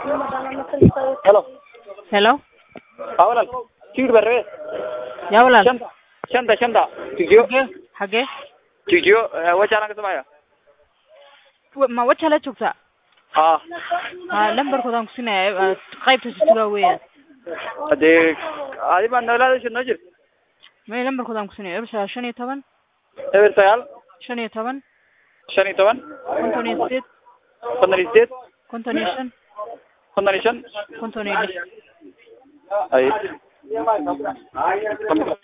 helo Hello? haa walaal tigidh baan rabee Yaa walaal? shanta shanta shanta tigidyo Xagee? Xagee? tigidyo wajaalan ka samaya Wa- Ma wajaale joogtaa? haa Ha lambarkoodaan ku siinaya qaybta sutugaa weeyaan. hadee adi baa noolaada noo jir May lambarkoodaan ku siinaya eber shan iyo toban eber sagaal shan iyo toban shan iyo toban konton iyo sideed konton iyo sideed konton iyo shan konton iyo shan konton iyo lix ay